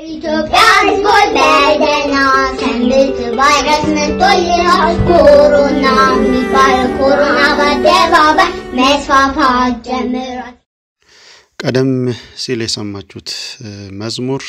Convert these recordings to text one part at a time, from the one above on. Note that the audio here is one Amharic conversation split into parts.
ኢትዮጵያ ሕዝቦች በደህና ሰንብት። ቫይረስ መጥቶልናል ኮሮና የሚባል ኮሮና በአደባባይ መስፋፋት ጀምሯል። ቀደም ሲል የሰማችሁት መዝሙር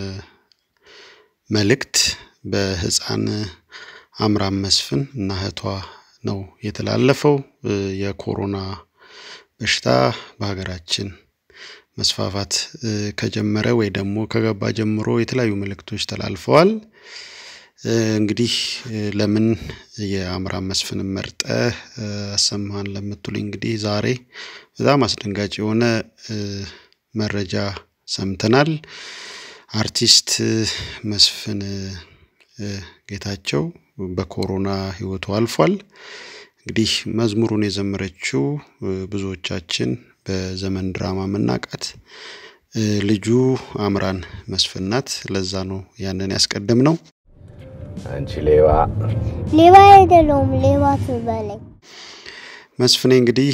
መልእክት በህፃን አምራን መስፍን እና እህቷ ነው የተላለፈው። የኮሮና በሽታ በሀገራችን መስፋፋት ከጀመረ ወይ ደግሞ ከገባ ጀምሮ የተለያዩ መልእክቶች ተላልፈዋል። እንግዲህ ለምን የአምራን መስፍንን መርጠ አሰማን ለምትሉኝ እንግዲህ ዛሬ በጣም አስደንጋጭ የሆነ መረጃ ሰምተናል። አርቲስት መስፍን ጌታቸው በኮሮና ህይወቱ አልፏል። እንግዲህ መዝሙሩን የዘመረችው ብዙዎቻችን በዘመን ድራማ መናቃት ልጁ አምራን መስፍን ናት። ለዛ ነው ያንን ያስቀድም ነው። አንቺ ሌባ ሌባ አይደለሁም፣ ሌባ ትበለኝ። መስፍኔ እንግዲህ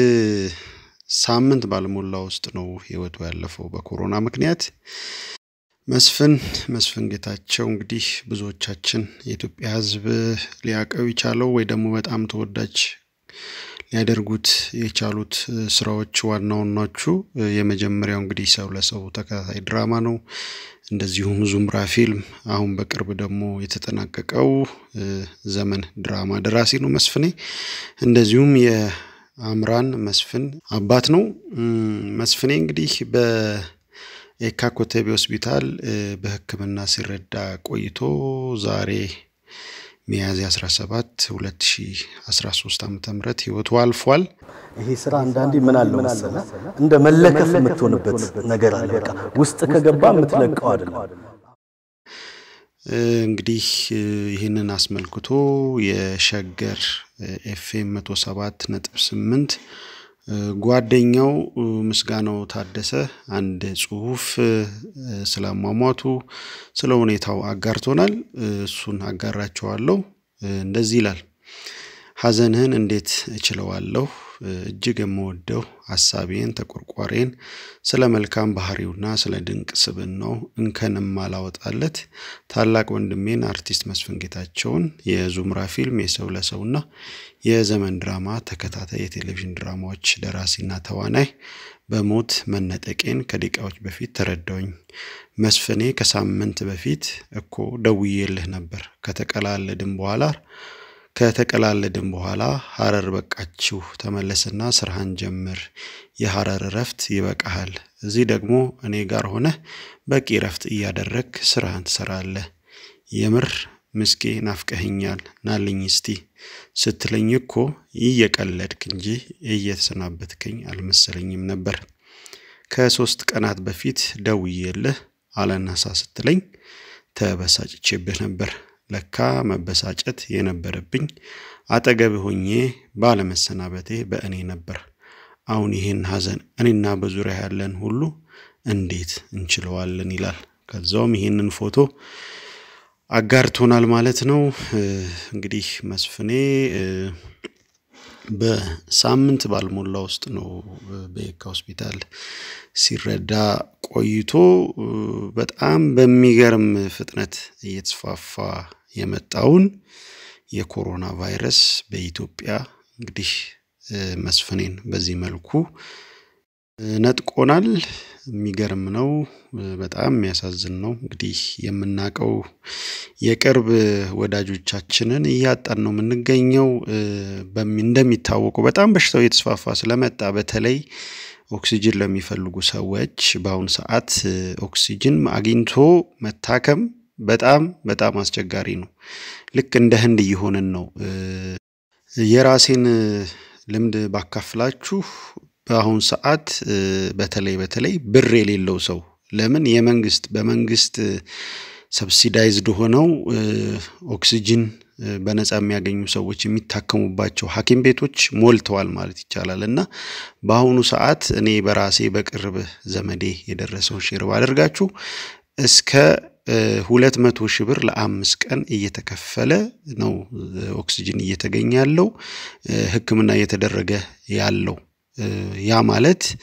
ሳምንት ባልሞላ ውስጥ ነው ህይወቱ ያለፈው በኮሮና ምክንያት። መስፍን መስፍን ጌታቸው እንግዲህ ብዙዎቻችን የኢትዮጵያ ህዝብ ሊያቀው የቻለው ወይ ደግሞ በጣም ተወዳጅ ሊያደርጉት የቻሉት ስራዎች ዋና ዋናዎቹ የመጀመሪያው እንግዲህ ሰው ለሰው ተከታታይ ድራማ ነው። እንደዚሁም ዙምራ ፊልም፣ አሁን በቅርብ ደግሞ የተጠናቀቀው ዘመን ድራማ ደራሲ ነው መስፍኔ። እንደዚሁም የአምራን መስፍን አባት ነው። መስፍኔ እንግዲህ በየካ ኮተቤ ሆስፒታል በሕክምና ሲረዳ ቆይቶ ዛሬ ሚያዝያ 17 2013 ዓ ም ህይወቱ አልፏል። ይሄ ስራ አንዳንዴ ምን አለው መሰለ እንደ መለከፍ የምትሆንበት ነገር አለ። በቃ ውስጥ ከገባ የምትለቀው አይደለም። እንግዲህ ይህንን አስመልክቶ የሸገር ኤፍኤም 107 ነጥብ 8 ጓደኛው ምስጋናው ታደሰ አንድ ጽሁፍ ስላሟሟቱ ስለ ሁኔታው አጋርቶናል። እሱን አጋራቸዋለሁ። እንደዚህ ይላል። ሐዘንህን እንዴት እችለዋለሁ? እጅግ የምወደው ሐሳቤን ተቆርቋሬን ስለ መልካም ባህሪውና ስለ ድንቅ ስብናው እንከን የማላወጣለት ታላቅ ወንድሜን አርቲስት መስፍን ጌታቸውን የዙምራ ፊልም የሰው ለሰውና የዘመን ድራማ ተከታታይ የቴሌቪዥን ድራማዎች ደራሲና ተዋናይ በሞት መነጠቄን ከደቂቃዎች በፊት ተረዳውኝ። መስፍኔ ከሳምንት በፊት እኮ ደውዬልህ ነበር ከተቀላለድን በኋላ ከተቀላለድን በኋላ ሀረር በቃችሁ፣ ተመለስና ስራህን ጀምር። የሀረር እረፍት ይበቃሃል። እዚህ ደግሞ እኔ ጋር ሆነህ በቂ እረፍት እያደረግ ስራህን ትሰራለህ። የምር ምስኬ ናፍቀኸኛል፣ ናልኝ እስቲ ስትለኝ እኮ እየቀለድክ እንጂ እየተሰናበትከኝ አልመሰለኝም ነበር። ከሶስት ቀናት በፊት ደውዬልህ አለናሳ ስትለኝ ተበሳጭቼብህ ነበር። ለካ መበሳጨት የነበረብኝ አጠገብ ሆኜ ባለመሰናበቴ በእኔ ነበር። አሁን ይህን ሐዘን እኔና በዙሪያ ያለን ሁሉ እንዴት እንችለዋለን? ይላል። ከዛውም ይህንን ፎቶ አጋርቶናል ማለት ነው። እንግዲህ መስፍኔ በሳምንት ባልሞላ ውስጥ ነው በየካ ሆስፒታል ሲረዳ ቆይቶ በጣም በሚገርም ፍጥነት እየተስፋፋ የመጣውን የኮሮና ቫይረስ በኢትዮጵያ እንግዲህ መስፍኔን በዚህ መልኩ ነጥቆናል። የሚገርም ነው። በጣም የሚያሳዝን ነው። እንግዲህ የምናውቀው የቅርብ ወዳጆቻችንን እያጣን ነው የምንገኘው። እንደሚታወቀው በጣም በሽታው እየተስፋፋ ስለመጣ በተለይ ኦክሲጅን ለሚፈልጉ ሰዎች በአሁኑ ሰዓት ኦክሲጅን አግኝቶ መታከም በጣም በጣም አስቸጋሪ ነው። ልክ እንደ ህንድ እየሆንን ነው። የራሴን ልምድ ባካፍላችሁ በአሁን ሰዓት በተለይ በተለይ ብር የሌለው ሰው ለምን የመንግስት በመንግስት ሰብሲዳይዝድ ሆነው ኦክሲጅን በነፃ የሚያገኙ ሰዎች የሚታከሙባቸው ሐኪም ቤቶች ሞልተዋል ማለት ይቻላል። እና በአሁኑ ሰዓት እኔ በራሴ በቅርብ ዘመዴ የደረሰውን ሼር ባደርጋችሁ እስከ ሁለት መቶ ሺህ ብር ለአምስት ቀን እየተከፈለ ነው ኦክሲጅን እየተገኘ ያለው ሕክምና እየተደረገ ያለው ያ ማለት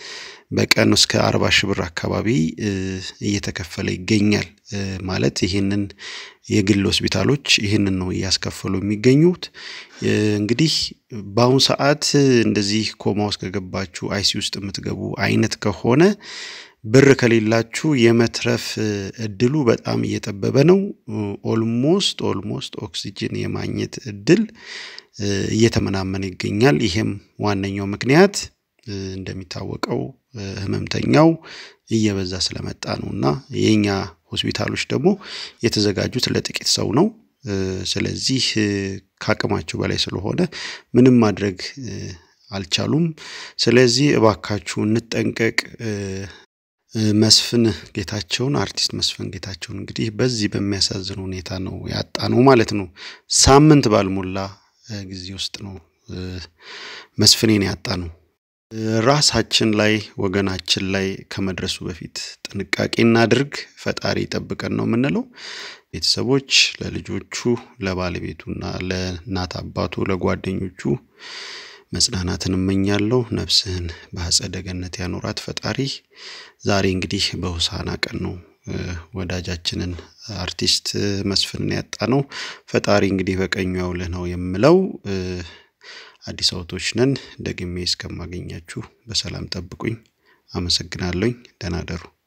በቀን እስከ አርባ ሺህ ብር አካባቢ እየተከፈለ ይገኛል። ማለት ይህንን የግል ሆስፒታሎች ይህንን ነው እያስከፈሉ የሚገኙት። እንግዲህ በአሁኑ ሰዓት እንደዚህ ኮማ ውስጥ ከገባችሁ አይሲ ውስጥ የምትገቡ አይነት ከሆነ ብር ከሌላችሁ የመትረፍ እድሉ በጣም እየጠበበ ነው። ኦልሞስት ኦልሞስት ኦክሲጅን የማግኘት እድል እየተመናመነ ይገኛል። ይሄም ዋነኛው ምክንያት እንደሚታወቀው ህመምተኛው እየበዛ ስለመጣ ነው እና የኛ ሆስፒታሎች ደግሞ የተዘጋጁት ለጥቂት ሰው ነው። ስለዚህ ከአቅማቸው በላይ ስለሆነ ምንም ማድረግ አልቻሉም። ስለዚህ እባካችሁ እንጠንቀቅ። መስፍን ጌታቸውን አርቲስት መስፍን ጌታቸውን እንግዲህ በዚህ በሚያሳዝን ሁኔታ ነው ያጣ ነው ማለት ነው። ሳምንት ባልሞላ ጊዜ ውስጥ ነው መስፍኔን ያጣ ነው። ራሳችን ላይ ወገናችን ላይ ከመድረሱ በፊት ጥንቃቄ እናድርግ። ፈጣሪ ይጠብቀን ነው የምንለው። ቤተሰቦች ለልጆቹ ለባለቤቱና ለእናት አባቱ ለጓደኞቹ መጽናናትን እመኛለሁ። ነፍስህን በአጸደ ገነት ያኖራት ፈጣሪ። ዛሬ እንግዲህ በሆሳዕና ቀን ነው ወዳጃችንን አርቲስት መስፍንን ያጣ ነው። ፈጣሪ እንግዲህ በቀኙ ያውልህ ነው የምለው። አዲስ አበቦች ነን። ደግሜ እስከማገኛችሁ በሰላም ጠብቁኝ። አመሰግናለሁኝ። ደህና ደሩ።